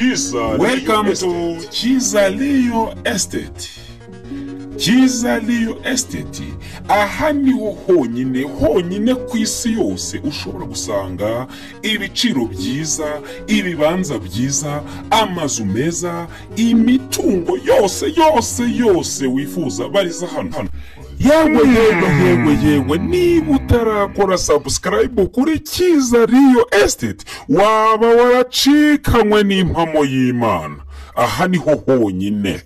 Chiza Welcome Liu to Estate. Kizaliyo Estate. Kizaliyo Estate. Aha niho honyine honyine ku isi yose ushobora gusanga ibiciro byiza, ibibanza byiza, amazu meza, imitungo yose yose yose wifuza bariza hano hano. Yewe yewe yewe yewe niba utarakora subscribe kuri Kiza Riyo Estate waba waracikanywe n'impamo y'Imana. Aha niho honyine.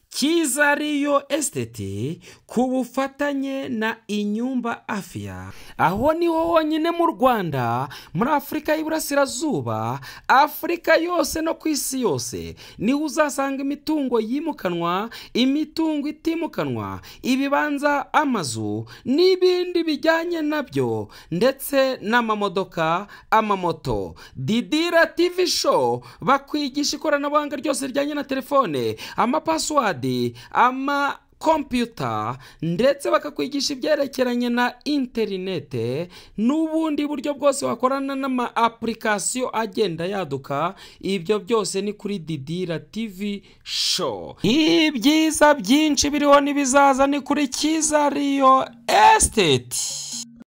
kiza riyo esiteti ku bufatanye na inyumba afiya aho niho honyine mu rwanda muri afurika y'iburasirazuba afurika yose no ku isi yose niho uzasanga imitungo yimukanwa imitungo itimukanwa ibibanza amazu n'ibindi bijyanye nabyo ndetse n'amamodoka amamoto didira tivi show bakwigisha ikoranabuhanga ryose rijyanye na telefone amapasiwadi ama kompiyuta ndetse bakakwigisha ibyerekeranye na interinete n'ubundi buryo bwose wakorana n'ama apurikasiyo agenda yaduka ibyo byose ni kuri didira tivi show ibyiza byinshi biriho n'ibizaza ni kuri kiza riyo esiteti